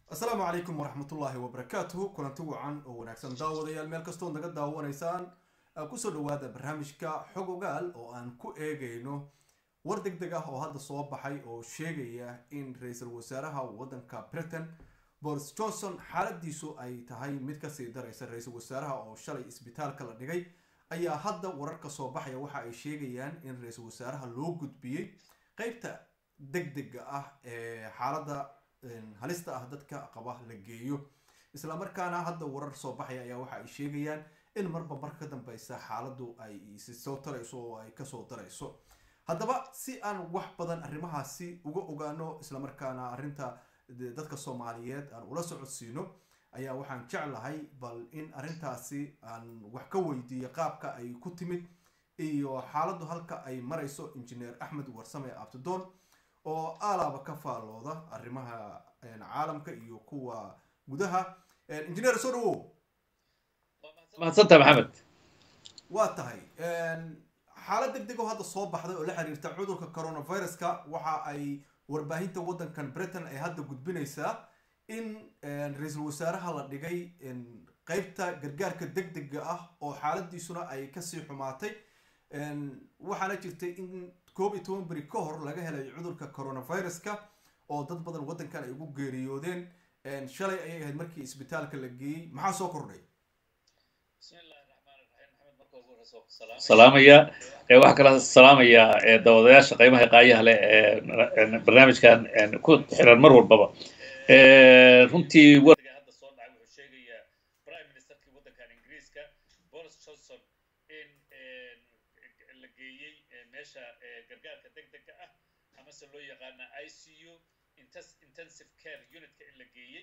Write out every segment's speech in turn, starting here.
asalaamu calaykum waraxmatullaahi wabarakaatuhu kulanti wacan oo wanaagsan daawadayaal meel kastood naga daawanaysaan kusoo dhawaada barnaamijka xog ogaal oo aan ku eegayno war deg deg ah oo hadda soo baxay oo sheegaya in ra-iisul wasaaraha wadanka britain boris johnson xaaladiisu ay tahay mid kasii daraysa ra-iisul wasaaraha oo shalay isbitaalka la dhigay ayaa hadda wararka soo baxaya waxa ay sheegayaan in ra-iisul wasaaraha loo gudbiyey qeybta deg dega ah ee xaalada halista ah dadka qaba la geeyo islamarkaana hadda warar soo baxaya ayaa waxa ay sheegayaan in marba marka ka dambeysa xaaladu ay isi soo tarayso oo ay kasoo darayso haddaba si aan wax badan arrimahaasi uga ogaano islamarkaana arrinta dadka soomaaliyeed aan ula socodsiino ayaa waxaan jeclahay bal in arrintaasi aan wax ka weydiiyo qaabka ay ku timid iyo xaaladu halka ay marayso injineer axmed warsame abtidoon oo alaaba ka faalooda arrimaha caalamka iyo kuwa gudaha injineer soo dhawow mahadsanta maxamed waa tahay xaalad deg deg oo hadda soo baxday oo la xiriirta cudurka coronaviruska waxa ay warbaahinta waddankan britain ay hadda gudbinaysaa in ra-iisul wasaaraha la dhigay qeybta gargaarka deg dega ah oo xaaladiisuna ay kasii xumaatay waxaana jirtay in koob iyo toban beri ka hor laga helay cudurka coronaviruska oo dad badan waddankan ay ugu geeriyoodeen shalay ayay ahayd markii isbitaalka la geeyey maxaa soo kordhay salaamaya waxaa kala salaamaya daawadayaasha qiimaha qaayaha leh ee barnaamijkan ku xiran mar walbaba runtii hadda soo dhacay wuxuu sheegayaa prime ministerkii waddankan ingiriiska boris johnson in la geeyey meesha gargaarka deg dega ah amase loo yaqaana i c u intensive care unitka in la geeyey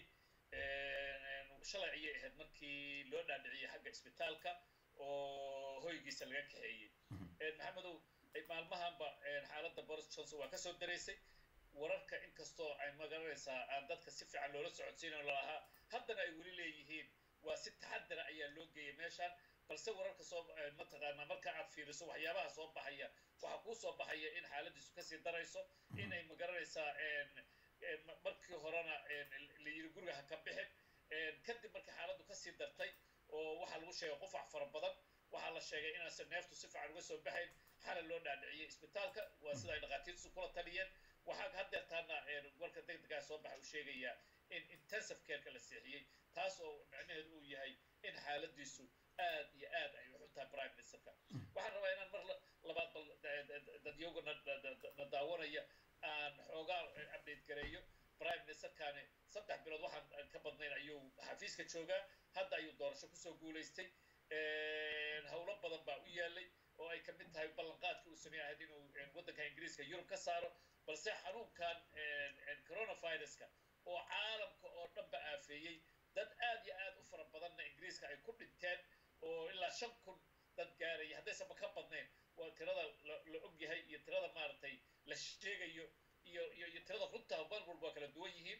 shalay ayay ahayd markii loo dhaadhiciyey xagga isbitaalka oo hoygiisa laga kaxeeyey maxamedow maalmahanba xaaladda boris johnson waa kasoo daraysay wararka inkastoo ay magaranaysaa aan dadka si fiican loola socodsiinayo lalahaa haddana ay weli leeyihiin waa si taxadara ayaa loo geeyay meeshaan balse wararka soo mataqaanaa marka aad fiiriso waxyaabaha soo baxaya waxaa kuu soo baxaya in xaaladiisu kasii darayso inay magaranaysaa markii horena la yiri guriga ha ka bixin kadib markii xaaladdu kasii dartay oo waxaa lagu sheegay qufac fara badan waxaa la sheegay inaanse neeftu si fiican uga soo baxayn xala loo dhaadhiciyey isbitaalka waa sida ay dhakhaatiirtu kula taliyeen waxaa haddeertaana warka deg degaa soo baxa uu sheegayaa in intensive careka la seexiyey taas oo macnaheedu uu yahay in xaaladiisu aad iyo aad ay u xuntahay prime ministerka waxaan rabaa inaan mar labaad bal dadyoga na daawanaya aan xoogaa update gareeyo prime ministerkani saddex bilood waxaan ka badnayn ayuu xafiiska joogaa hadda ayuu doorasho kusoo guulaystay howlo badan baa u yaalay oo ay kamid tahay ballanqaadkii uu samey ahayd inuu waddanka ingiriiska yurub ka saaro balse xanuunkan coronaviruska oo caalamka oo dhanba aafeeyey dad aad iyo aad u fara badanna ingiriiska ay ku dhinteen oo ilaa shan kun dad gaaraya haddaysanba ka badnayn waa tirada la og yahay iyo tirada maaragtay la sheegayo iyo iyo iyo tirada runta mar walba waa kala duwan yihiin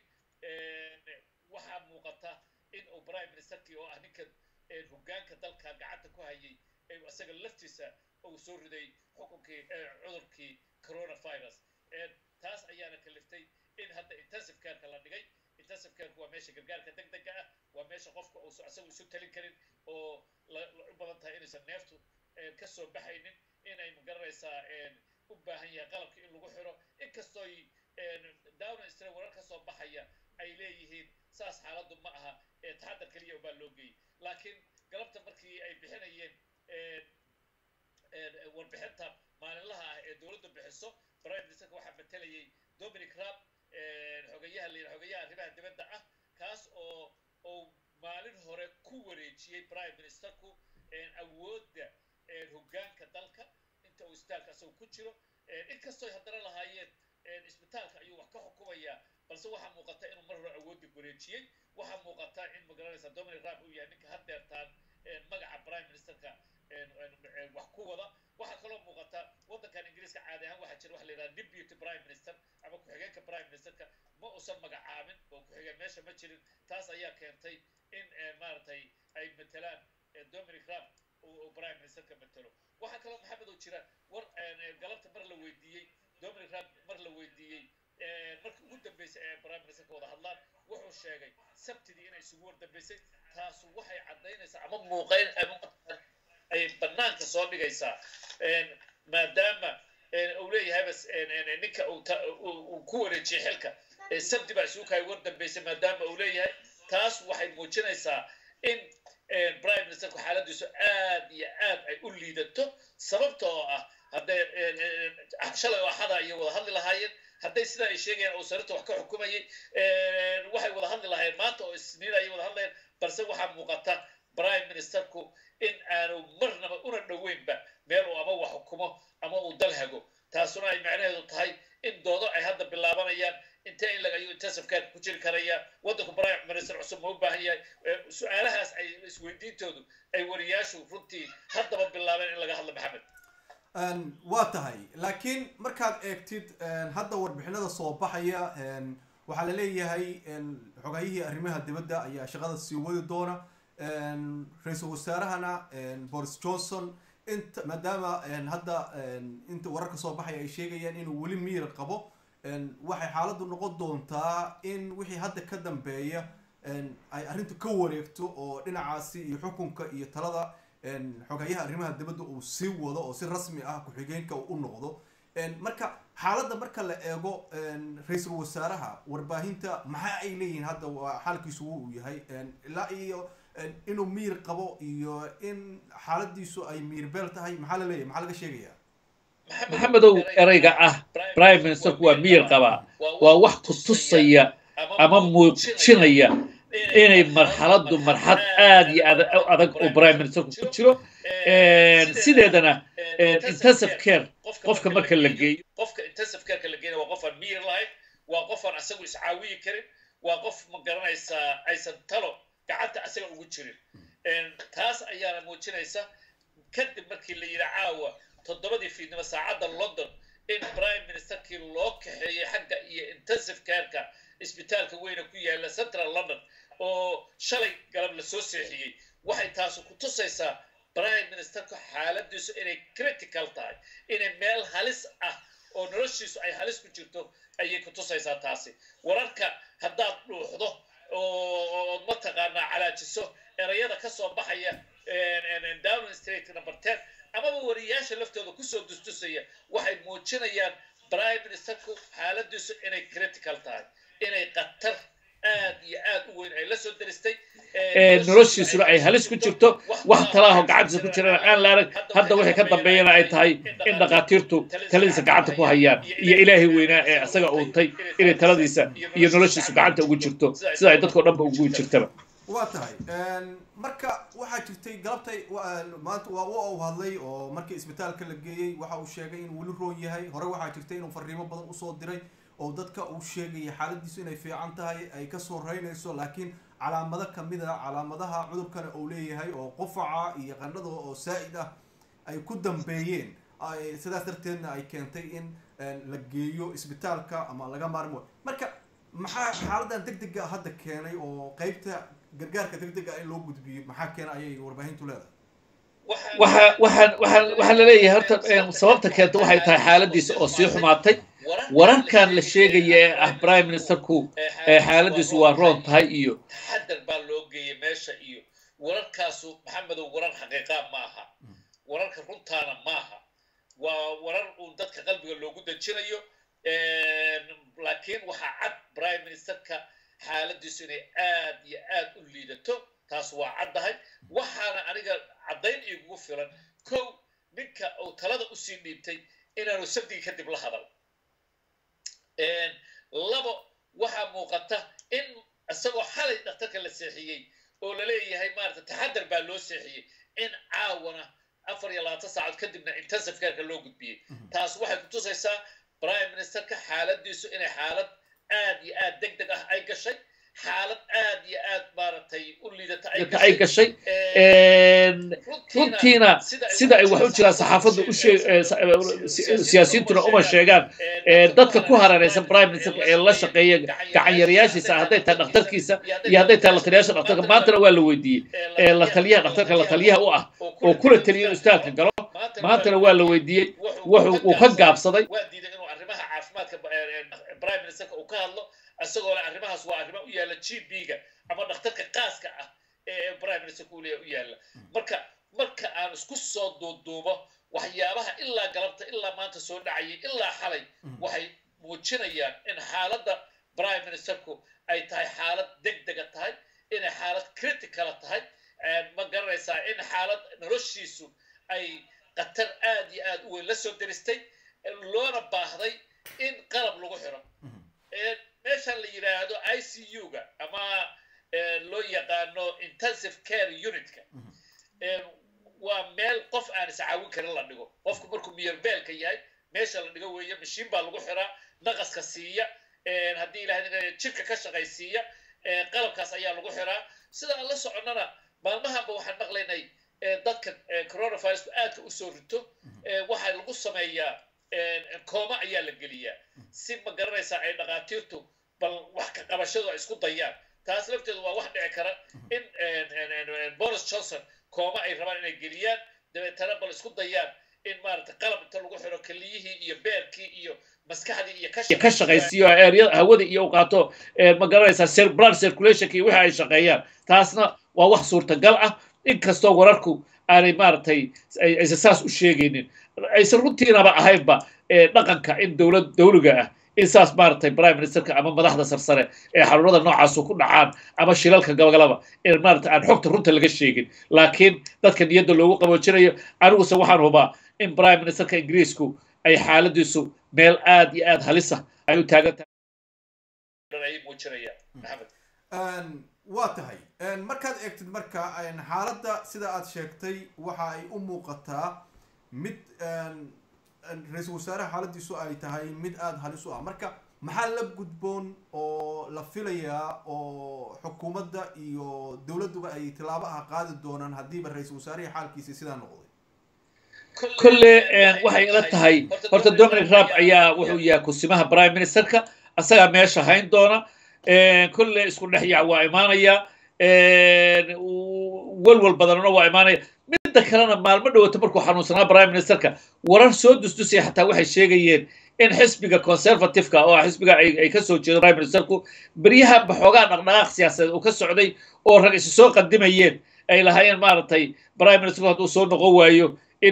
waxaa muuqata in uu prime ministerkii oo ah ninka hoggaanka dalka gacanta ku hayay isaga laftiisa uu soo riday xukunkii cudurkii coronavirus taas ayaana kaliftay in hadda intensive careka la dhigay intensive careka waa meesha gargaarka deg dega ah waa meesha qofka uusan isagu isu talin karin oo u badan tahay inaysan neeftu ka soo baxaynin inay magaranaysaa u baahan yahay qalabka in lagu xiro inkastooy downa stre warar ka soo baxaya ay leeyihiin saas xaaladdu ma aha taxadar keliya ubaa loo geeyey laakiin galabta markii ay bixinayeen warbixinta maalinlaha ah ee dowladdu bixiso prime ministerka waxaa matelayay dominic rab xogayaha la xogayaha arrimaha dibadda ah kaas oo uu maalin hore ku wareejiyey prime ministerku awoodda hoggaanka dalka inta uu isbitaalka isagu ku jiro inkastooy haddana lahaayeen isbitaalka ayuu wax ka xukumayaa balse waxaa muuqata inuu mar hore awoodda wareejiyey waxaa muuqata in magaranaysa dominic rab uu yahay ninka haddeertaan magaca prime ministerka wax ku wada waxaa kaloo muuqata waddankan ingiriiska caadi ahaan waxaa jira waxa la yidhaha deputy prime minister ama ku-xigeenka prime ministerka ma uusan magacaabin oo ku-xigeen meesha ma jirin taas ayaa keentay in maaragtay ay matelaan dominic rab uu prime ministerka matelo waxaa kaloo maxamed oo jira war galabta mar la weydiiyey dominic rab mar la weydiiyey markii ugu dambeysay ee prime ministerka wada hadlaan wuxuu sheegay sabtidii inay isugu wardambaysay taasu waxay caddaynaysaa ama muuqayn ay bannaanka soo dhigaysaa maadaama uu leeyahayba ninka uu ku wareejiyey xilka sabti baa isugu kaay wardambaysay maadaama uu leeyahay taas waxay muujinaysaa in prime ministerku xaaladiisu aad iyo aad ay u liidato sababta oo ah hadday shalay oo axada ayay wada hadli lahaayeen hadday sidaa ay sheegayaan uu sarirta wax ka xukumayay waxay wada hadli lahaayeen maanta oo isniin ayay wada hadlayeen balse waxaa muuqata prime ministerku in aanu marnaba una dhoweynba meel uu ama wax xukumo ama uu dal hago taasuna ay macnaheedu tahay in doodo ay hadda bilaabanayaan intee in lagayo intensifkaadka ku jiri karaya waddanku prime minister cusub ma u baahan yahay su-aalahaas ay isweydiintoodu ay wariyaashu runtii haddaba bilaabeen in laga hadlo maxamed waa tahay laakiin markaad eegtid hadda warbixinada soo baxaya waxaa la leeyahay xogayihii arrimaha dibadda ayaa shaqada sii wadi doona ra-iisul wasaarahana boris johnson inta maadaama hadda inta wararka soo baxaya ay sheegayaan inuu weli miir qabo waxay xaaladdu noqon doontaa in wixii hadda ka dambeeya ay arrintu ka wareegto oo dhinacaasi iyo xukunka iyo talada xogayaha arrimaha dibadda uu sii wado oo si rasmi ah ku-xigeenka uu u noqdo marka xaaladda marka la eego ra-iisul wasaaraha warbaahinta maxaa ay leeyihiin hadda waa xaalkiisu uu yahay ilaa iyo inuu miir qabo iyo in xaaladiisu ay miir beel tahay maxaa la leeyahay maxaa laga sheegaya maxamedow ereyga ah prime ministerku waa miyir qabaa waa wax ku tusaya ama muujinaya inay marxaladdu marxad aad iyo aad u adag oo prime ministerku ku jiro sideedana intensive care qofka marka la geeyo qofka intensive careka la geeyo waa qof aan miyir lahayn waa qof aan asagu iscaawiyi karin waa qof ma garanaysaa aysan talo gacanta asaga ugu jirin taas ayaana muujinaysa kadib markii la yidhi caawa toddobadii fiidnimo saacadda london in prime ministerkii loo kaxeeyey xagga iyo intensive careka isbitaalka weyne ku yaala central london oo shalay galab lasoo seexiyey waxay taasu ku tusaysaa prime ministerka xaaladiisu inay critical tahay inay meel halis ah oo noloshiisu ay halis ku jirto ayay ku tusaysaa taasi wararka haddaad dhuuxdo ood mataqaanaa calaajiso erayada ka soo baxaya downing street number ten amaba wariyaasha laftooda kusoo dustusaya waxay muujinayaan prime ministerku xaaladiisu inay critical tahay inay qatar aad iyo aad u weyn ay la soo daristay noloshiisuna ay halis ku jirto wax talaaho gacantiisa ku jirana aan la arag hadda wixii ka dambeeyana ay tahay in dhakhaatiirtu taladiisa gacanta ku hayaan iyo ilaahay weynaa ee isaga uuntay inay taladiisa iyo noloshiisu gacanta ugu jirto sida ay dadkao dhanba ugu jirtaba waa tahay marka waxaa jirtay galabtay maanta waa u hadlay oo markii isbitaalka la geeyey waxa uu sheegay inuu weli roon yahay hore waxaa jirtay inuu fariimo badan usoo diray oo dadka uu sheegaya xaaladiisu inay fiican tahay ay kasoo reynayso laakiin calaamado kamid a calaamadaha cudurkana uu leeyahay oo qufaca iyo qandhada oo saa-id ah ay ku dambeeyeen sidaas darteedna ay keentay in la geeyo isbitaalka ama laga maarmo marka maxaa xaaladan deg dega hadda keenay oo qeybta gargaarka deg dega in loo gudbiyo maxaa keena ayay warbaahintu leedahay waxa waxaan waxaan waxaa laleeyahay horta sababta keenta waxay tahay xaaladiisa oo sii xumaatay wararkan la sheegaya ee ah prime ministerku xaaladiisu waa roon tahay iyo taxadar baa loo geeyay meesha iyo wararkaasu maxamedow warar xaqiiqaa maaha wararka runtaana maaha waa warar uun dadka qalbiga loogu dejinayo laakiin waxaa cad prime ministerka xaaladiisu inay aad iyo aad u liidato taas waa caddahay waxaana aniga caddayn igugu filan kow ninka uu talada usii dhiibtay inaanu sabdigi kadib la hadal labo waxaa muuqata in isagoo xalay dhakhtarka la seexiyey oo laleeyahay maarata taxadar baa loo seexiyey in caawana afar iyo labaatan saacood kadibna intensive careka loo gudbiyey taas waxay ku tusaysaa prime ministerka xaaladiisu inay xaalad aad iyo aad deg deg ah ay gashay xaalad aad iyo aad maaragtay u liidata ay gashay runtiina sida ay wax u jiraan saxaafaddu u sheeg siyaasiyiintuna uma sheegaan dadka ku hareeraysan prime ministerka ee la shaqeeya gacanyarayaashiisa hadday tahay dhakhtarkiisa iyo hadday tahay la taliyaasha dhakhtarka maantana waa la weydiiyey la taliyaha dhakhtarka la taliyaha u ah oo kula taliya inuu istaalka galo maantana waa la weydiiyey wuxuu uu ka gaabsaday waa diiday inuu arrimaha caafimaadka prime ministerka uu ka hadlo isagoo le arrimahaas waa arrimo u yaalla g b-ga ama dhakhtarka qaaska ah ee prime minister kuleya u yaalla marka marka aan isku soo duuduubo waxyaabaha ilaa galabta ilaa maanta soo dhacayay ilaa xalay waxay muujinayaan in xaaladda prime ministerku ay tahay xaalad deg dega tahay inay xaalad criticala tahay ma garanaysaa in xaalad noloshiisu ay khatar aad iyo aad u weyn la soo deristay loona baahday in qalab lagu xiro meeshan la yidhaahdo i c u-ga ama loo yaqaano intensive care unitka waa meel qof aan iscaawin karin la dhigo qofku markuu miyarbeelka yahay meesha la dhigo weeye mashiin baa lagu xiraa naqaska siiya haddii ilahay jirka ka shaqaysiiya qalabkaas ayaa lagu xiraa sida aan la soconnana maalmahanba waxaan maqlaynay dadka coronavirusku aadka usoo rito waxaa lagu sameeyaa kooma ayaa la geliyaa si ma garanaysaa ay dhakhaatiirtu bal wax ka qabashadu ay isku dayaan taas lafteedu waa wax dhici kara in boris johnson kooma ay rabaan inay geliyaan dabeetana bal isku dayaan in maarata qalab inta lagu xiro keliyihii iyo beerkii iyo maskaxdii iyo ka shaqaysiiyo eeryada hawada iyo u qaato ma garanaysaa blood circulationka iyo wixii ay shaqeeyaan taasna waa wax suurtagal ah inkastoo wararku aanay maaragtay aysan saas u sheegaynin aysan runtiinaba ahaynba dhaqanka in dowlad dowliga ah in saas maaragtay prime ministerka ama madaxda sarsare ee xaruurada noocaasu ku dhacaan ama shilalka gabagalaba in maarata aan xogta runta laga sheegin laakiin dadka niyadda loogu qaboojinayo aniguse waxaan hubaa in prime ministerka ingiriisku ay xaaladiisu meel aad iyo aad halisa ay u taagan tahay muujinayaan maxamed waa tahay markaad eegtid marka xaaladda sida aad sheegtay waxa ay u muuqataa mid ra-iisul wasaaraha xaaladiisu ay tahay mid aada halis u ah marka maxaa la gudboon oo la filayaa oo xukuumadda iyo dowladduba ay tilaabaha qaadi doonaan haddiiba ra-iisul wasaarihii xaalkiisi sidaa noqday kolle waxay ila tahay horta dominic raab ayaa wuxuu yahay kusimaha prime ministerka asagaa meesha hayn doona kolle isku dhex yac waa imaanaya walwal badanna waa imaanaya midda kalena maalmo dhowata markuu xanuunsanaa prime ministerka warar soo dusdusaya xataa waxay sheegayeen in xisbiga conservativeka oo xisbiga ay ka soo jeedo prime ministerku beryaha baxoogaa dhaqdhaqaaq siyaasadeed uu ka socday oo rag isi soo qadimayeen ay lahaayeen maaragtay prime ministerku hadduu soo noqon waayo in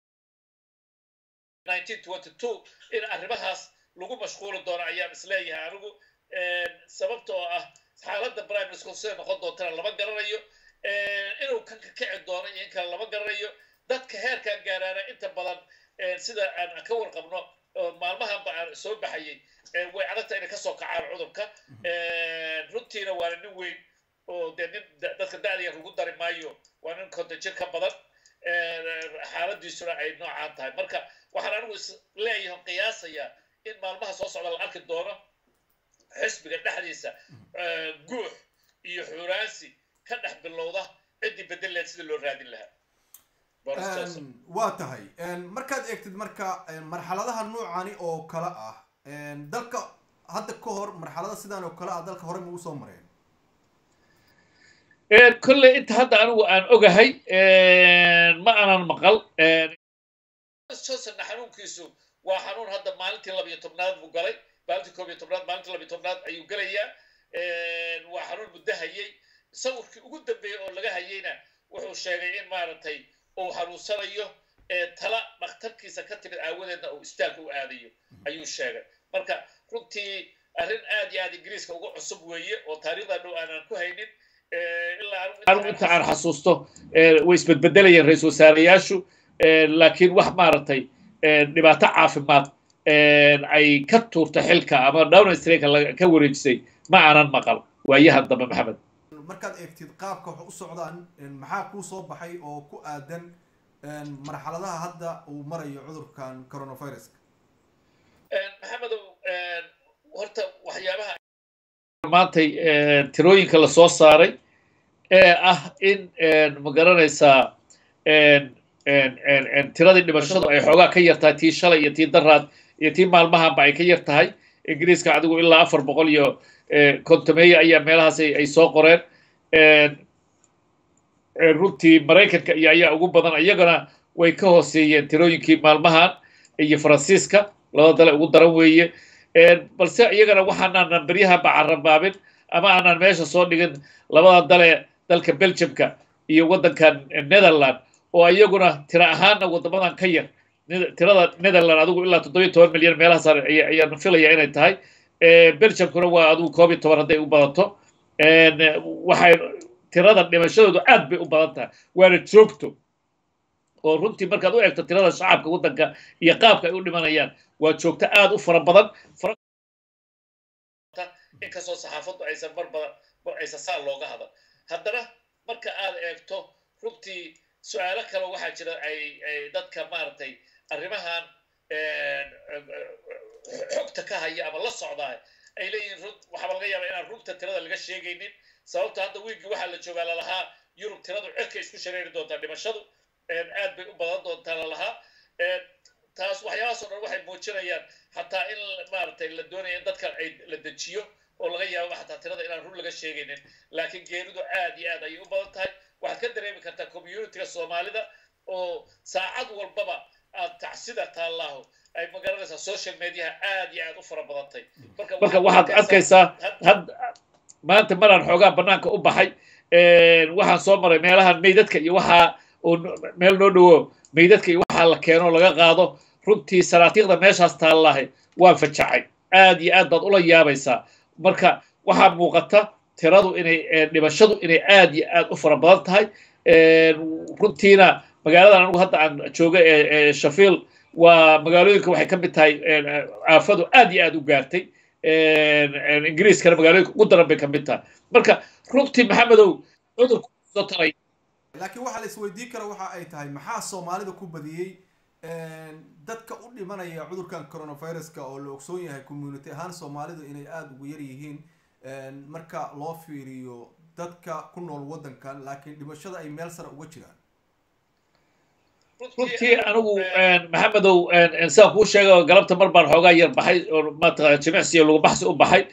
in arrimahaas lagu mashquuli doono ayaan isleeyahay anigu sababta oo ah xaaladda prime minister siday noqon doontana lama garanayo inuu kan ka kici doono iyo in kale lama garanayo dadka heerkan gaaraana inta badan sida aan ka warqabno maalmahanba aan soo baxayay way adagta inay kasoo kacaan cudurka runtiina waana nin weyn oo dee nin dadka da'daya lagu dari maayo waa nin konton jir ka badan xaaladiisuna ay noocaan tahay marka waxaan anigu is leeyahay qiyaasaya in maalmaha soo socda la arki doono xisbiga dhexdiisa guux iyo xuraansi ka dhex bilowda ciddii bedeleed sida loo raadin lahaa waa tahay markaad eegtid marka marxaladaha noocani oo kale ah dalka hadda ka hor marxalada sidan oo kale ah dalka hore ma usoo mareen kolley inta hadda anigu aan ogahay ma aanan maqal johnsonna xanuunkiisu waa xanuun hadda maalintii labiyo tobnaad buu galay maalintii koob iyo tobnaad maalintii labiyo tobnaad ayuu gelayaa waa xanuun muddo hayay sawirkii ugu dambeeyey oo laga hayeyna wuxuu sheegay in maaragtay uu xanuunsanayo tala dhakhtarkiisa ka timid aawadeedna uu istaalka u aadayo ayuu sheegay marka runtii arrin aad iyo aad ingiriiska uga cusub weeye oo taariikhda dhow aanan ku haynin anigu inta aan xasuusto way isbedbedelayeen ra-isul wasaarayaashu laakiin wax maaragtay dhibaato caafimaad ay ka tuurta xilka ama downing streeka ka wareejisay ma aanan maqal waayahan dambe maxamed markaad eegtid qaabka wax u socdaan maxaa kuu soo baxay oo ku aadan marxaladaha hadda uu marayo cudurkan coronaviruska maxamedow horta waxyaabaha maantay tirooyinka la soo saaray ee ah in ma garanaysaa tiradii dhimashadu ay xoogaa ka yar tahay tii shalay iyo tii daraad iyo tii maalmahanba ay ka yar tahay ingiriiska adigu ilaa afar boqol iyo kontomeeya ayaa meelahaas ay soo qoreen runtii maraykanka iyo ayaa ugu badan iyagana way ka hooseeyeen tirooyinkii maalmahan iyo faransiiska laba dale ugu daran weeye balse iyagana waxaanaan beryaha bacarrabaabin ama aanaan meesha soo dhigin labada dale dalka belgiumka iyo waddankan netherland oo iyaguna tira ahaanna waddamadan ka yar tirada netherland adigu ilaa toddobiyo toban milyan meelahaas ayaan filaya inay tahay belgiumkuna waa adigu koob iyo toban hadday u badato waxay tirada dhimashadoodu aad bay u badan tahay waana joogto oo runtii markaad u eegto tirada shacabka waddanka iyo qaabka ay u dhimanayaan waa joogto aad u fara badan inkastoo saxaafaddu aysan mar badan aysan saa looga hadal haddana marka aad eegto runtii su-aalo kale waxaa jira ay ay dadka maaragtay arrimahan xogta ka haya ama la socdaa ay leeyihiin rug waxaaba laga yaabaa inaan rugta tirada laga sheegaynin sababto hadda wiigii waxaa la joogaa lalahaa yurub tiradu cirka isku shareeri doontaa dhimashadu aad bay u badan doontaa lalahaa taas waxyaabahaas oo dhan waxay muujinayaan xataa in maaragtay la doonaya in dadka ay la dejiyo oo laga yaabo xataa tirada inaan run laga sheegaynin laakiin geeridu aad iyo aad ayay u badan tahay waxaad ka dareemi kartaa communitiga soomaalida oo saacad walbaba aad tacsida taallaaho ay magaranaysaa social mediaha aad iyo aad u fara badantay marka waxaad arkaysaa maanta maraan xoogaa bannaanka u baxay waxaan soo maray meelahan meydadka iyo waxaa oo meel noo dhowo meydadka iyo waxaa la keeno laga qaado runtii sanaatiiqda meeshaas taallahay waan fajacay aad iyo aad baad ula yaabaysaa marka waxaa muuqata tiradu inay dhimashadu inay aad iyo aad u fara badan tahay runtiina magaaladan anigu hadda aan jooga ee shafiil waa magaalooyinka waxay ka mid tahay aafadu aad iyo aad u gaartay ingiriiskana magaalooyinka ugu daran bay ka mid tahay marka runtii maxamedow cudurku soo taray laakiin waxaa la isweydiin kara waxa ay tahay maxaa soomaalida ku badiyey dadka u dhimanaya cudurkan coronaviruska oo la ogsoon yahay community ahaan soomaalidu inay aada ugu yar yihiin marka loo fiiriyo dadka ku nool waddankan laakiin dhimashada ay meel sare uga jiraan runtii anigu maxamedow sidaan kuu sheega galabta mar baan xoogaa yar baxay oo maata jimicsi iyo lugubaxsi u baxay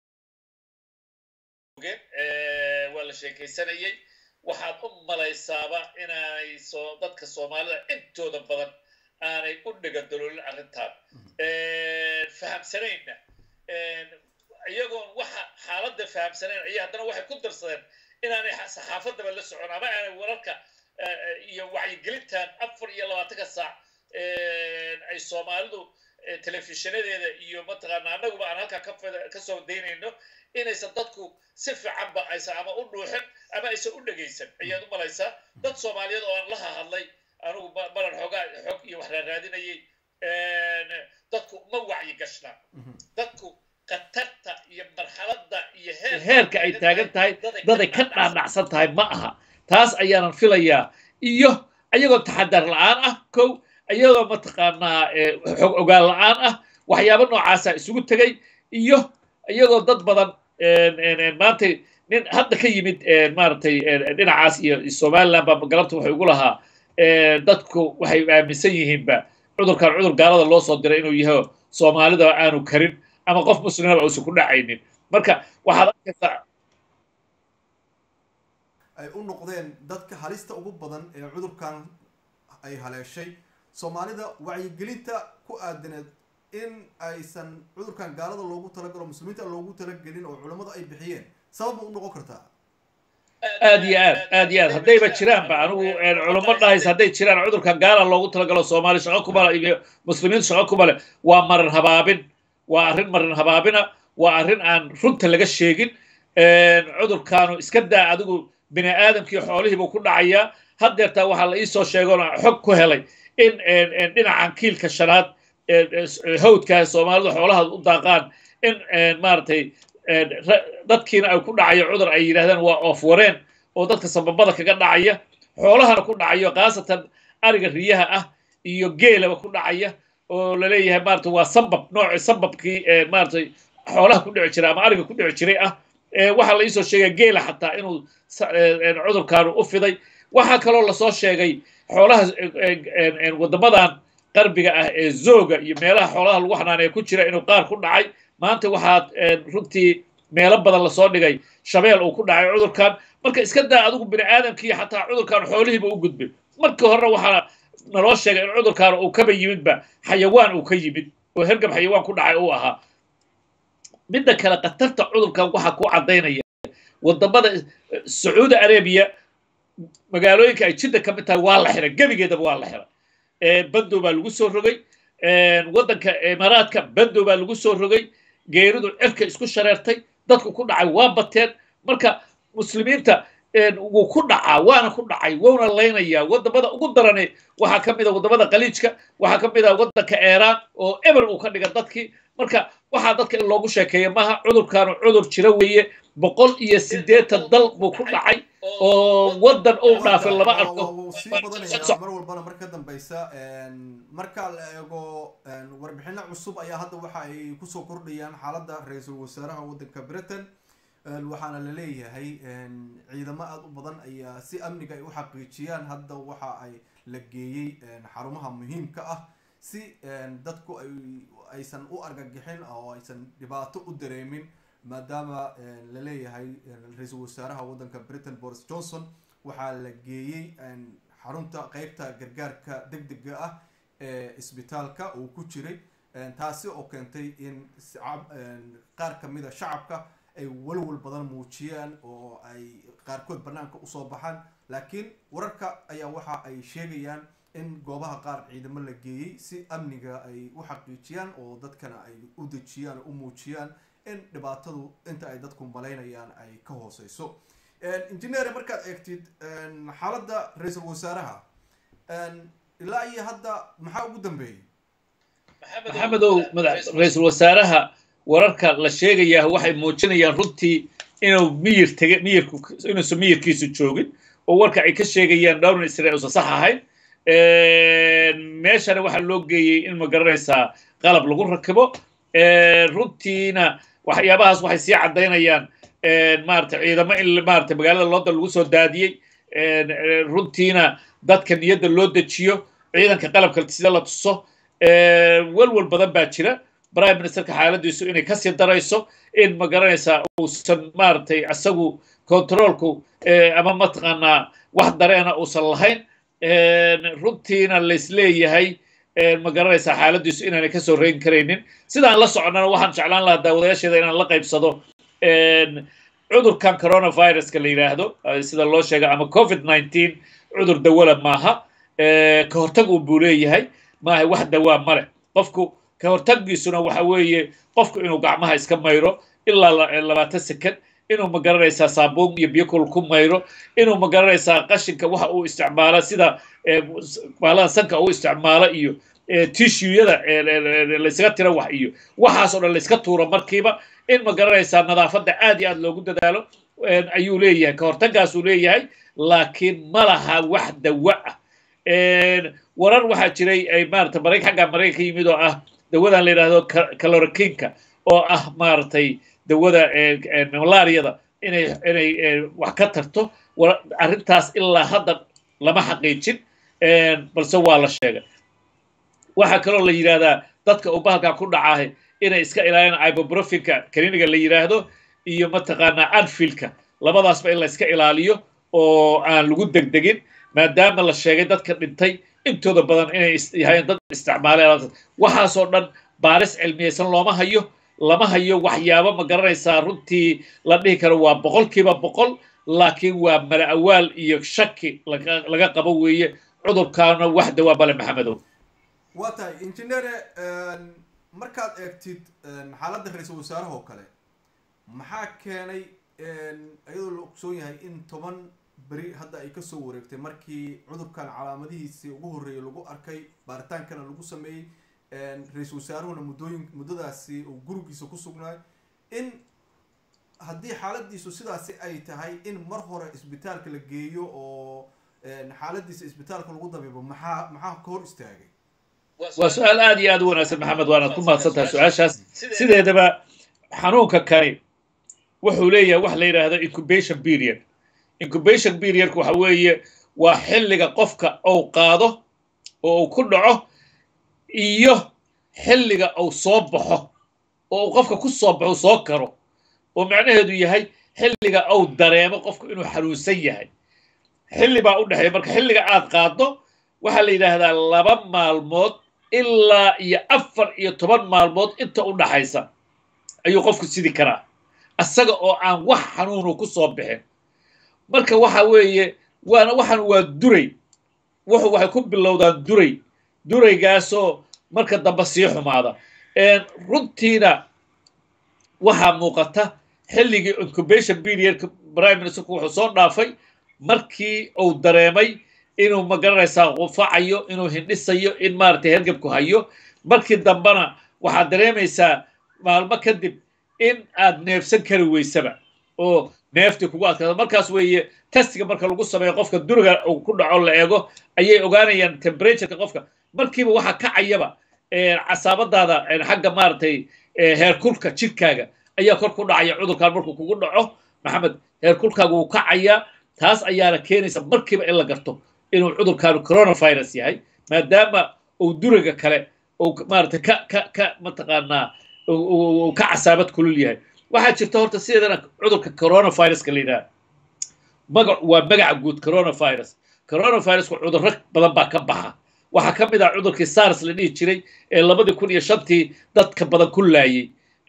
waa la sheekaysanayey waxaad u malaysaaba inaanay soo dadka soomaalida intooda badan aanay u dhigadaloolin arrintan fahamsanaynna iyagoon waxa xaaladda fahamsanayn ayay haddana waxay ku darsadeen inaanay saxaafadaba la socon ama aanay wararka iyo wacyigelintan afar iyo labaatanka saac ay soomaalidu telefishinadeeda iyo mataqaana annaguba aan halkaa ka soo daynayno inaysan dadku si fiicanba aysan ama u dhuuxin ama aysan u dhegaysan ayaad u malaysaa dad soomaaliyeed oo aan la hahadlay anigu balan xoogaa xog iyo wax raaraadinayay dadku ma wacyi gashna dadku khatarta iyo marxaladda iyo heerka ay taagan tahay daday ka dhaadhacsan tahay ma aha taas ayaanan filayaa iyo ayagoo taxadar la-aan ah kow ayagoo mataqaanaa xog ogaan la-aan ah waxyaabo noocaasa isugu tegay iyo iyagoo dad badan maanta nin hadda ka yimid maaragtay dhinacaas iyo somaliland baa galabta waxay ugu lahaa dadku waxay aaminsan yihiinba cudurkan cudur gaalada loo soo diray inuu yaho soomaalida aanu karin ama qof muslimaba uusan ku dhacaynin marka waxaad arkaysaa ay u noqdeen dadka halista ugu badan ee cudurkan ay haleeshay soomaalida wacyigelinta ku aadaneed in aysan cudurkan gaalada loogu talagalo muslimiinta loogu talagelin oo culammadu ay bixiyeen sabab ma u noqon kartaa aad iyo aad aad iyo aad haddayba jiraanba anigu culamo dhahays hadday jiraan cudurkan gaala loogu talagalo soomaali shaqo kumale iyo muslimiintu shaqo kumale waa marin habaabin waa arrin marin habaabina waa arrin aan runta laga sheegin cudurkaanu iska daa adigu bini aadamkii xoolihiibuu ku dhacayaa haddeertaa waxaa la iisoo sheegoon xog ku helay in dhinacan kiilka shanaad hawdka soomaalidu xoolaha u daaqaan in maaragtay dadkiina ay ku dhacayo cudur ay yidhahdaan waa oof wareen oo dadka sababada kaga dhacaya xoolahana ku dhacayo khaasatan ariga riyaha ah iyo geelaba ku dhacaya oo laleeyahay maarata waa sabab nooci sababkii maaratay xoolaha ku dhici jiray ama ariga ku dhici jiray ah waxaa la iisoo sheegaya geela xataa inuu cudurkaanu u fiday waxaa kaloo lasoo sheegay xoolaha waddamadan qarbiga ah ee zooga iyo meelaha xoolaha lagu xanaaneeya ku jira inuu qaar ku dhacay maanta waxaad runtii meelo badan lasoo dhigay shabeel uu ku dhacay cudurkan marka iska daa adigu bini aadamkii xataa cudurkan xoolihiiba u gudbay markii horena waxaa naloo sheegay in cudurkan uu kaba yimidba xayawaan uu ka yimid oo hergab xayawaan ku dhacay uu ahaa midda kale khatarta cudurkan waxaa ku caddaynaya wadamada sacuudi arabiya magaalooyinka ay jidda ka mid tahay waa la xiray gebigeedaba waa la xiray bandow baa lagu soo rogay waddanka imaaraadka bandow baa lagu soo rogay geeridu cirka isku shareertay dadku ku dhacay waa bateen marka muslimiinta wuu ku dhacaa waana ku dhacay wouna laynayaa wadamada ugu darane waxaa ka mid a wadamada khaliijka waxaa ka mid a waddanka eeraan oo eber uu ka dhiga dadkii marka waxaa dadka in loogu sheekeeya maaha cudurkaanu cudur jira weeye boqol iyo siddeetan dal buu ku dhacay oo waddan uu dhaafay lama arko wuu sii badanaya mar walbana mar ka dambaysa marka la eego warbixino cusub ayaa hadda waxa ay kusoo kordhayaan xaaladda ra-iisul wasaaraha waddanka britain waxaana la leeyahay ciidamo aada u badan ayaa si amniga ay u xaqiijiyaan hadda waxa ay la geeyey xarumaha muhiimka ah si dadku ay aysan u argagixin oo aysan dhibaato u dareemin maadaama la leeyahay ra-iisul wasaaraha waddanka britain boris johnson waxaa la geeyey xarunta qeybta gargaarka deg dega ah ee isbitaalka uu ku jiray taasi oo keentay in qaar kamida shacabka ay walwal badan muujiyaan oo ay qaarkood banaanka usoo baxaan laakiin wararka ayaa waxa ay sheegayaan in goobaha qaar ciidamo la geeyey si amniga ay u xaqiijiyaan oo dadkana ay u dejiyaan u muujiyaan in dhibaatadu inta ay dadku malaynayaan ay ka hooseyso engineer markaad eegtid xaaladda ra-iisul wasaaraha ilaa iyo hadda maxaa ugu dambeeyey maxamedow ra-iisul wasaaraha wararka la sheegayaa waxay muujinayaan runtii inuu miyir tege miyirku inuusan miyirkiisu joogin oo warka ay ka sheegayaan dhowrna israel uusan sax ahayn meeshana waxaa loo geeyey in ma garanaysaa qalab lagu rakibo runtiina waxyaabahaas waxay sii caddaynayaan maarata ciidamo in maarata magaalada london lagu soo daadiyey runtiina dadka niyadda loo dejiyo ciidanka qalabka sida la tuso walwal badan baa jira prime ministerka xaaladiisu inay kasii darayso in ma garanaysaa uusan maaragtay isagu controolku ama mataqaanaa wax dareena uusan lahayn runtiina laisleeyahay ma garanaysaa xaaladiisu inaanay kasoo reyn karaynin sidaan la soconnana waxaan jeclaan lahaa daawadayaasheeda inaan la qaybsado cudurkan coronaviruska la yidhaahdo sida loo sheega ama covid nineteen cudur dawala maaha ka hortag un buu leeyahay maaha wax dawaa male qofku ka hortaggiisuna waxa weeye qofku inuu gacmaha iska mayro ilaa labaatan second inuu ma garanaysaa saabuun iyo biyo kul ku mayro inuu ma garanaysaa qashinka waxa uu isticmaalo sida baaladan sanka uu isticmaalo iyo tishuyada laysaga tira wax iyo waxaasoo dhan layska tuuro markiiba in ma garanaysaa nadaafadda aad iyo aad loogu dadaalo ayuu leeyahay ka hortaggaasuu leeyahay laakiin ma laha wax dawa ah warar waxaa jiray ay maarata marayk xagga maraykanka yimid oo ah dawadan la yidhaahdo calorokinka oo ah maaragtay dawada malaariyada inay inay wax ka tarto arrintaas ilaa hadda lama xaqiijin balse waa la sheegay waxaa kaloo la yidhahdaa dadka uu bahalkan ku dhacaahay inay iska ilaaliyaan ibuprofinka kliniga la yidhaahdo iyo mataqaanaa anfilka labadaasba in la iska ilaaliyo oo aan lagu degdegin maadaama la sheegay dadka dhintay intooda badan inay yahayn dad isticmaaleen waxaasoo dhan baaris cilmiyaysan looma hayo lama hayo waxyaabo ma garanaysaa runtii la dhihi karo waa boqolkiiba boqol laakiin waa mala awaal iyo shaki laga qabo weeye cudurkaana wax dawaa bale maxamedow waa tahay injineere markaad eegtid xaaladda ra-iisul wasaaraha oo kale maxaa keenay iyadoo la ogsoon yahay in toban beri hadda ay kasoo wareegtay markii cudurkan calaamadihiisii ugu horreeyay lagu arkay baaritaankana lagu sameeyey ra-iisul wasaaruhuna muddooyin muddadaasi uu gurigiisa ku sugnaay in haddii xaaladiisu sidaasi ay tahay in mar hore isbitaalka la geeyo oo xaaladiisa isbitaalka lagu dabiibo maxaa maxaa ka hor istaagay waa su-aal aad iyo aad u wanaagsan maxamed waanaad ku mahadsan tahay su-aashaas sideedaba xanuunka kani wuxuu leeyahay wax la yidhaahdo incubation period incubation periodka waxa weeye waa xilliga qofka uu qaado oo uu ku dhaco iyo xilliga uu soo baxo oo uu qofka ku soo baxo soo karo oo macnaheedu yahay xilliga uu dareemo qofku inuu xanuunsan yahay xilli baa u dhexeeya marka xilliga aad qaaddo waxaa la yidhaahdaa laba maalmood ilaa iyo afar iyo toban maalmood inta u dhaxaysa ayuu qofku sidi karaa asaga oo aan wax xanuunu ku soo bixin marka waxa weeye waana waxan waa duray wuxu waxay ku bilowdaan duray duraygaasoo marka dambe sii xumaada runtiina waxaa muuqata xilligii incubation periodka prime ministerku wuxuu soo dhaafay markii uu dareemay inuu magaranaysaa qufacayo inuu hindhisayo in maaragtay hergebku hayo markii dambena waxaad dareemaysaa maalmo kadib in aad neefsan kari weysaba oo neeftii kugu adkaado markaas weeye testiga marka lagu sameeyo qofka duriga uu ku dhaco la eego ayay ogaanayaan temperatureka qofka markiiba waxaa kacayaba casaabadaada xagga maaragtay heerkulka jidhkaaga ayaa kor ku dhacaya cudurkan markuu kugu dhaco maxamed heerkulkaaga wuu kacayaa taas ayaana keenaysa markiiba in la garto inuu cudurkaanu coronavirus yahay maadaama uu duriga kale uu maaragtay ka ka ka mataqaanaa uu ka casaabad kulul yahay waxaa jirta horta sideedana cudurka coronaviruska la yidhaha magac waa magaca guud coronavirus coronavirusku cudurro badan baa ka baxa waxaa ka mid ah cudurkii sars la dhihi jiray ee labadii kun iyo shantii dadka badan ku laayey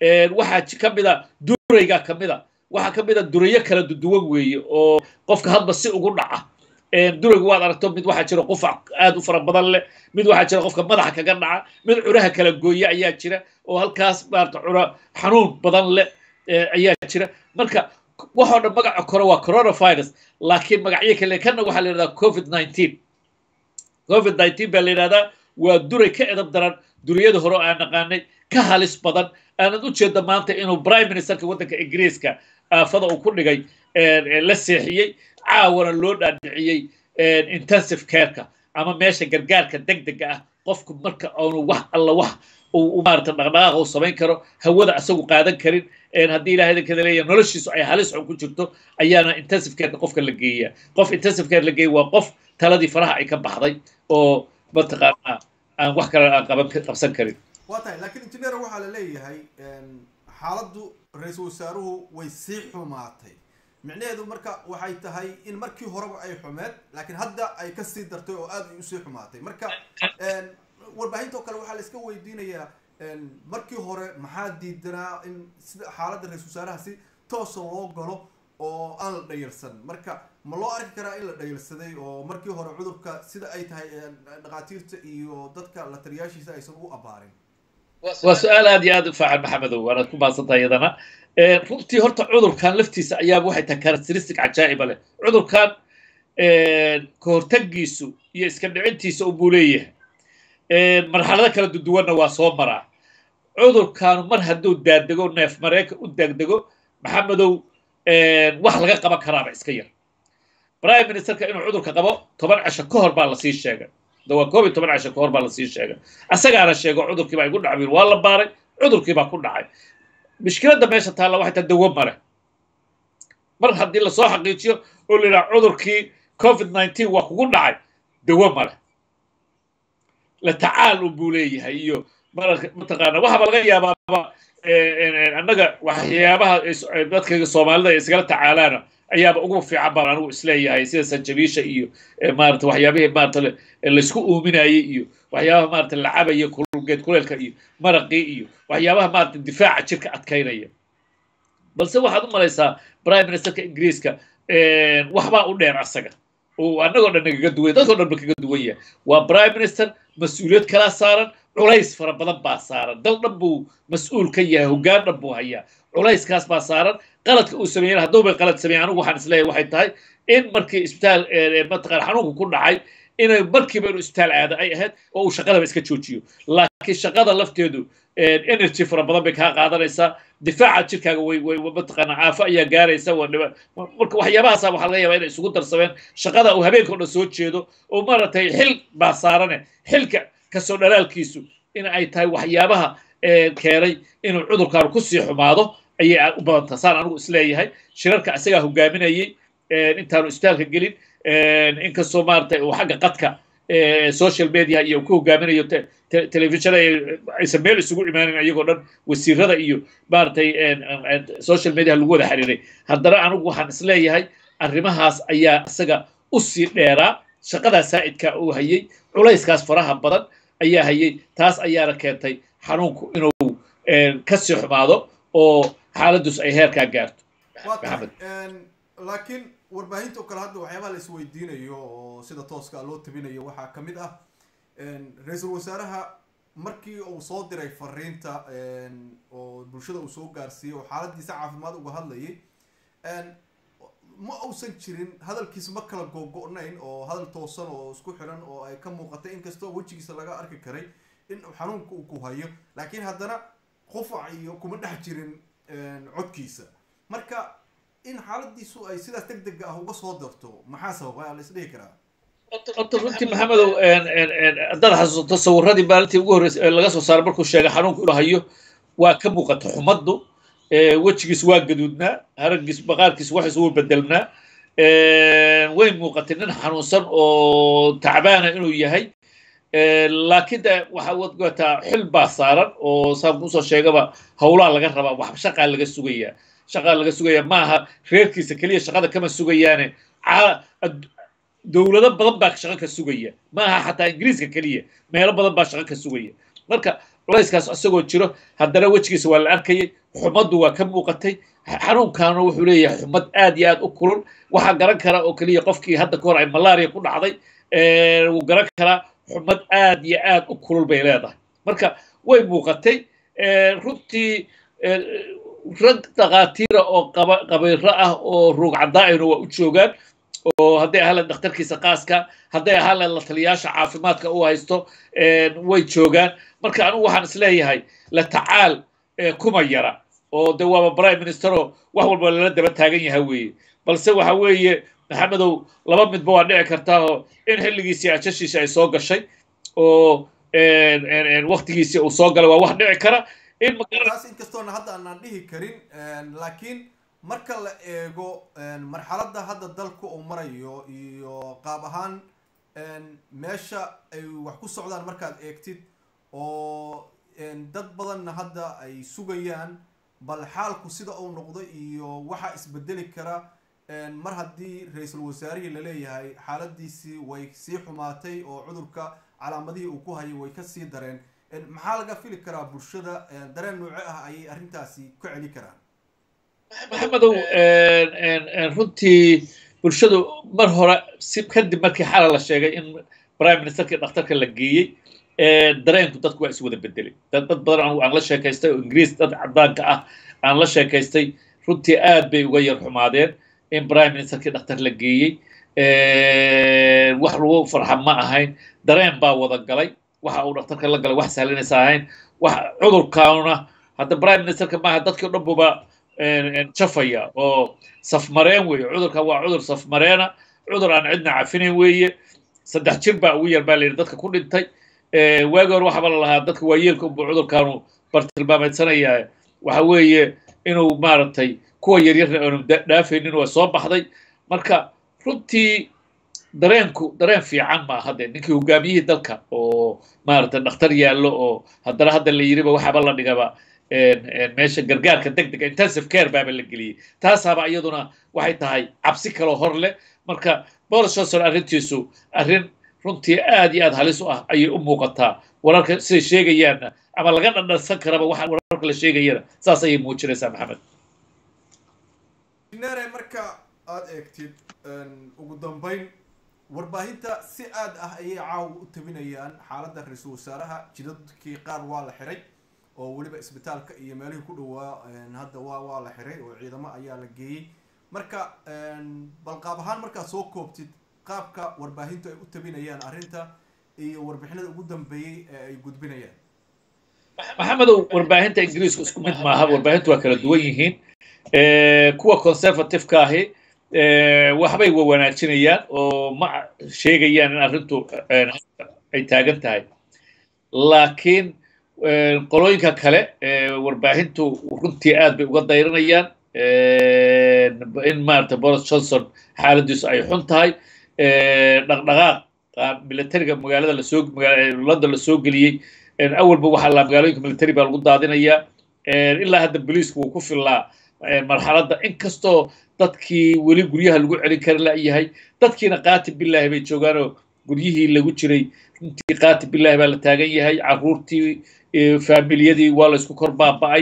waxaa ka mid a duraygaa ka mid a waxaa ka mid a durayo kala duwan weeye oo qofka hadba si ugu dhaca duraygu waad aragto mid waxaa jira qufac aad u fara badan leh mid waxaa jira qofka madaxa kaga dhaca mid curaha kala gooya ayaa jira oo halkaas maarata cura xanuun badan leh ayaa jira marka waxoo dhan magaca kore waa coronavirus laakiin magacyo kale kanna waxaa la yidhahdaa covid nineteen covid nineteen baa la yidhahdaa waa duray ka edab daran duriyada hore oo aan naqaanay ka halis badan aanad u jeeda maanta inuu prime ministerka waddanka ingiriiska aafada uu ku dhigay la seexiyey caawana loo dhaadhiciyey intensive careka ama meesha gargaarka degdega ah qofku marka aanu wax alla wax uu maarata dhaqdhaqaaq uu samayn karo hawada asagu qaadan karin haddii ilahay idinkada leeyahay noloshiisu ay halis xun ku jirto ayaana intensive careka qofka la geeyaa qof intensive care la geeya waa qof taladii faraha ay ka baxday oo mataqaanaa aan wax kale aan qaban qabsan karin waa tahay laakiin engineer waxaa la leeyahay xaaladdu ra-iisul wasaaruhu way sii xumaatay micnaheedu marka waxay tahay in markii horeba ay xumeed laakiin hadda ay kasii dartay oo aad ay usii xumaatay marka warbaahinta oo kale waxaa la iska weydiinayaa markii hore maxaa diidanaa in sida xaaladda ra-isul wasaaraha si toosa loo galo oo aan la dhayalsan marka ma loo arki karaa in la dhayalsaday oo markii hore cudurka sida ay tahay dhakhaatiirta iyo dadka la taliyaashiisa aysan u abaarin waa su-aal aad iyo aad u faacan maxamedow waanaad ku maadsantahay iyadana runtii horta cudurkan laftiisa ayaaba waxay tahay characteristic cajaa'iba leh cudurkan kahortagiisu iyo iska dhicintiisa unbuu leeyahay marxalado kala duduwanna waa soo maraa cudurkaanu mar hadduu daadego neef mareenka u daagdego maxamedow wax laga qaban karaaba iska yar prime ministerka inuu cudurka qabo toban casho ka hor baa lasii sheegay waa koob iyo toban casho ka hor baa lasii sheegay asagaana sheego cudurkiibaa igu dhacay waa la baaray cudurkiibaa ku dhacay mushkiladda meesha taalla waxay tahay dawo mare mar haddii lasoo xaqiijiyo oo la yidhaha cudurkii covid nineteen waa kugu dhacay dawo mare la tacaal unbuu leeyahay iyo mataqaana waxaaba laga yaabaaba annaga waxyaabaha dadka soomaalida ay iskala tacaalaana ayaaba ugu fiican baan anigu isleeyahay sida sanjabiisha iyo maarata waxyaabihii maarata laysku uuminayey iyo waxyaabaha maarata la cabaya kulgeed kuleelka iyo maraqii iyo waxyaabaha maarata difaaca jirka adkaynaya balse waxaad u malaysaa prime ministerka ingiriiska waxbaa u dheer asaga oo annagoo dhan nagaga duwan dadkoo dhan ba kaga duwan yahay waa prime minister mas-uuliyad kalaa saaran culays fara badan baa saaran dal dhan buu mas-uul ka yahay hoggaan dhan buu hayaa culayskaas baa saaran qaladka uu sameeyena hadduu bay qalad sameeyen anigu waxaan isleeyahay waxay tahay in markii isbitaal mataqaan xanuunku ku dhacay inay markiiba inuu isbitaal aada ay ahayd oo uu shaqadaba iska joojiyo laakiin shaqada lafteedu energy fara badan bay kaa qaadanaysaa difaaca jirkaaga way way mataqaana caafo ayaa gaaraysa waa dhiba marka waxyaabahaasa waxaa laga yaabaa inay isugu darsameen shaqada uu habeenka o dhan soo jeedo oo maaragtay xil baa saarane xilka kasoo dhalaalkiisu in ay tahay waxyaabaha keenay inuu cudurkaanu kusii xumaado ayay u badantaa saan anigu isleeyahay shirarka isagaa hogaaminayey intaanu isbitaalka gelin inkastoo maaragtay uu xagga qadka social media iyo ku hogaaminayo telefishon aysan meel isugu imaanin ayagoo dhan wasiirada iyo maaragtay social media lagu wada xiriiray haddana anigu waxaan isleeyahay arrimahaas ayaa isaga u sii dheeraa shaqadaa saa'idka uu hayey culayskaas faraha badan ayaa hayey taas ayaana keentay xanuunku inuu kasii xumaado oo xaaladus ay heerkaa gaarto waa tahay laakiin warbaahinta oo kale hadda waxyaabaha la isweydiinayo oo sida tooska loo tabinayo waxaa ka mid ah ra-iisul wasaaraha markii uu soo diray fariinta oo bulshada uu soo gaarsiiyey oo xaaladiisa caafimaad uga hadlayay ma uusan jirin hadalkiisa ma kala googo-nayn oo hadal toosan oo isku xiran oo ay ka muuqatay inkastoo wejigiisa laga arki karay in xanuunka uu ku hayo laakiin haddana qufac iyo kuma dhex jirin codkiisa marka in xaaladiisu ay sidaas deg dega ah uga soo darto maxaa sababa la isdhihi karaa horta runtii maxamedow haddaad xasuusto sawiradii maalintii ugu horreysay ee laga soo saaray markuu sheegay xanuunku inuu hayo waa ka muuqata xumaddu wejigiis waa gaduudnaa haragiis maqaarkiis waxis wuu bedelnaa way muuqatay nin xanuunsan oo tacbaana inuu yahay laakiin de waxa wadataa xil baa saaran oo saan kusoo sheegaba howlaa laga rabaa wax shaqaa laga sugayaa shaqaa laga sugaya maaha reerkiisa keliya shaqada kama sugayaane dowlado badan baa shaqo ka sugaya maaha xataa ingiriiska keliya meelo badan baa shaqo ka sugaya marka culayskaas isagoo jiro haddana wejigiisa waa la arkayay xumaddu waa ka muuqatay xanuunkaana wuxuu leeyahay xumad aad iyo aad u kulul waxaa garan kara oo keliya qofkii hadda ka hor ay malaria ku dhacday wuu garan karaa xumad aad iyo aad u kulul bay leedahay marka way muuqatay runtii rag dhakhaatiira oo qabayro ah oo ruug caddaa'ina waa u joogaan oo hadday ahaan lahayd dhakhtarkiisa qaaska hadday ahaan lahayd la taliyaasha caafimaadka u haysto way joogaan marka anigu waxaan isleeyahay la tacaal kuma yara oo de waaba prime ministeroo wax walba lala daba taagan yahay weeye balse waxa weeye maxamedow laba midba waa dhici kartaa oo in xilligiisii ajashiisa ay soo gashay oo waktigiisii uu soo galay waa wax dhici kara in taas inkastoona hadda aanaan dhihi karin laakiin marka la eego marxaladda hadda dalku uu marayo iyo qaab ahaan meesha ay wax ku socdaan markaad eegtid oo dad badanna hadda ay sugayaan bal xaalku sida uu noqdo iyo waxaa isbedeli kara mar haddii ra-iisul wasaarihii laleeyahay xaaladiisii way sii xumaatay oo cudurka calaamadihii uu ku hayay way kasii dareen maxaa laga fili karaa bulshada dareen nooce ah ayay arrintaasi ka celi karaan maxamedow runtii bulshadu mar hore si kadib markii xala la sheegay in prime ministerkii dhakhtarka la geeyey dareenku dadku waa iswada bedelay dad badan anigu aan la sheekaystay oo ingiriis dad caddaanka ah aan la sheekaystay runtii aad bay uga yar xumaadeen in prime ministerkii dhakhtar la geeyey wax lagu farxa ma ahayn dareen baa wada galay waxa uu dhakhtarka la galay wax sahlanaysa ahayn wax cudurkaanuna hadda prime ministerka maaha dadkii o dhan buba jafaya oo safmareen weeye cudurkan waa cudur safmareena cudur aan cidna cafinayn weeye saddex jir baa ugu yar baa la yidhi dadka ku dhintay waagi hore waxaaba la lahaa dadka waayeelka unbuu cudurkaanu bartilmaameedsanayaa waxa weeye inuu maaragtay kuwa yaryarna aanu dhaafaynin waa soo baxday marka runtii dareenku dareen fiican ma hadde ninkii hogaamiyihii dalka oo maaragtay dhakhtar yaallo oo haddana hadda la yiriba waxaaba la dhigaba meesha gargaarka deg dega intensive care baaba la geliyey taasaaba iyaduna waxay tahay cabsi kaloo hor leh marka boris johnson arrintiisu arrin runtii aad iyo aad halis u ah ayay u muuqataa wararka siday sheegayaanna ama laga dhadhansan karaba waxa wararka la sheegayana saas ayay muujinaysaa maxamed nere marka aada eegtid ugu dambeyn warbaahinta si aad ah ayay caawa u tabinayaan xaaladda ra-iisul wasaaraha jidadkii qaar waa la xiray oo weliba isbitaalka iyo meelihii ku dhowaa hadda waa waa la xiray oo ciidamo ayaa la geeyey marka bal qaab ahaan markaad soo koobtid qaabka warbaahintu ay u tabinayaan arrinta iyo warbixinada ugu dambeeyey ee ay gudbinayaan maxamedow warbaahinta ingiriisku isku mid maaha warbaahintu waa kala duwan yihiin kuwa conservative-ka ahi waxbay wa wanaajinayaan oo ma sheegayaan in arrintu ay taagan tahay laakiin qolooyinka kale warbaahintu runtii aad bay uga dayranayaan in maarata boris johnson xaaladiisu ay xun tahay dhaqdhaqaaq militariga magaalada lasoo london lasoo geliyey awalba waxaa la magaalooyinka military baa lagu daadinayaa ilaa hadda boliisku wuu ku fillaa marxaladda inkastoo dadkii weli guryaha lagu celin kari layahay dadkiina qaati bilaahi bay joogaanoo guryihii lagu jiray runtii qaati bilaahi baa la taagan yahay caruurtii faamiliyadii waa laysku kor baaba'ay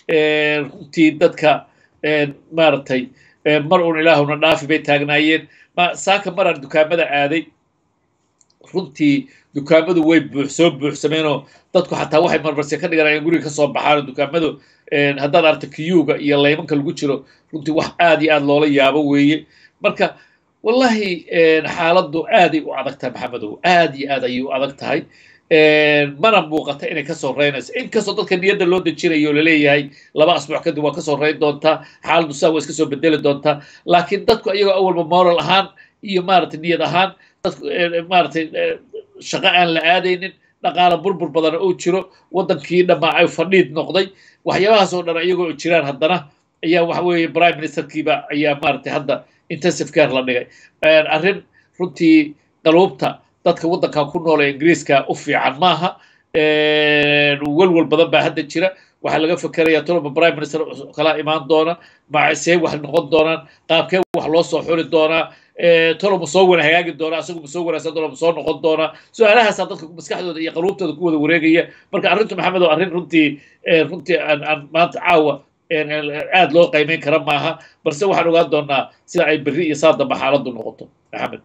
runtii dadka maaragtay mar uun ilaahuna dhaafi bay taagnaayeen saaka maraan dukaamada aaday runtii dukaamadu way buux soo buuxsameenoo dadku xataa waxay marmarse ka dhiganayaan guriga kasoo baxaanoo dukaamadu haddaad aragta kiyuga iyo laymanka lagu jiro runtii wax aad iyo aad loola yaabo weeye marka wallahi xaaladdu aaday u adag tahay maxamedow aad iyo aad ayay u adag tahay mana muuqata inay kasoo reynayso inkastoo dadka niyadda loo dejinayo o laleeyahay laba asbuuc kadib waa kasoo reyn doontaa xaaladdu saa waa iska soo bedeli doontaa laakiin dadku ayagoo awalba moral ahaan iyo maaragtay niyad ahaan dadku maaragtay shaqo aan la aadaynin dhaqaala burbur badan oo jiro waddankii dhammaa ay fadhiid noqday waxyaabahaas oo dhan iyagoo jiraan haddana ayaa waxa weeye prime ministerkiiba ayaa maaragtay hadda intensive care la dhigay arrin runtii qaluubta dadka waddankan ku nool ee ingiriiska u fiican maaha welwel badan baa hadda jira waxaa laga fikerayaa tolba prime minister kala imaan doona macasee wax noqon doonaan qaabkee wax loo soo xuli doonaa tolo ma soo wana hagaagi doonaa asagu ma soo wanaagsan doona ma soo noqon doonaa su-aalahaasaa dadka maskaxdooda iyo qaluubtooda ku wada wareegaya marka arrintu maxamed oo arrin runtii runtii aan aan maanta caawa aad loo qiimeyn kara maaha balse waxaan ogaan doonaa sida ay berri iyo saa damba xaaladdu noqoto maxamed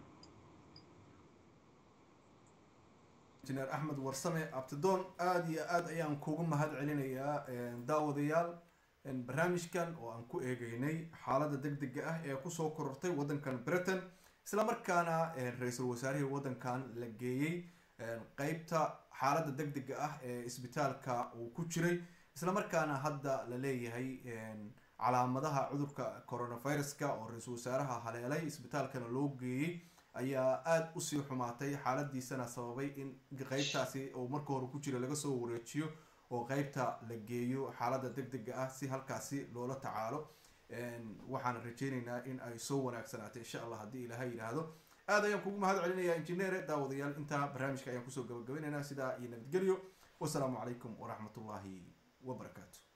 injineer axmed warsame abtidoon aada iyo aad ayaan kugu mahad celinayaa daawadayaal barnaamijkan oo aan ku eegeynay xaaladda deg dega ah ee kusoo korortay waddankan britain isla markaana ra-iisul wasaarihii waddankan la geeyey qeybta xaaladda deg dega ah ee isbitaalka uu ku jiray isla markaana hadda la leeyahay calaamadaha cudurka coronaviruska oo ra-iisul wasaaraha haleelay isbitaalkana loo geeyey ayaa aada usii xumaatay xaaladiisana sababay in qeybtaasi oo marka hore ku jira laga soo wareejiyo oo qeybta la geeyo xaaladda deg dega ah si halkaasi loola tacaalo waxaan rajeyneynaa in ay soo wanaagsanaato insha allah haddii ilaahay yidhaahdo aad ayaan kugu mahad celinayaa injineere daawadayaal intaa barnaamijka ayaan kusoo gabagabaynaynaa sidaa iyo nabadgelyo wasalaamu calaykum waraxmatullaahi wabarakaatu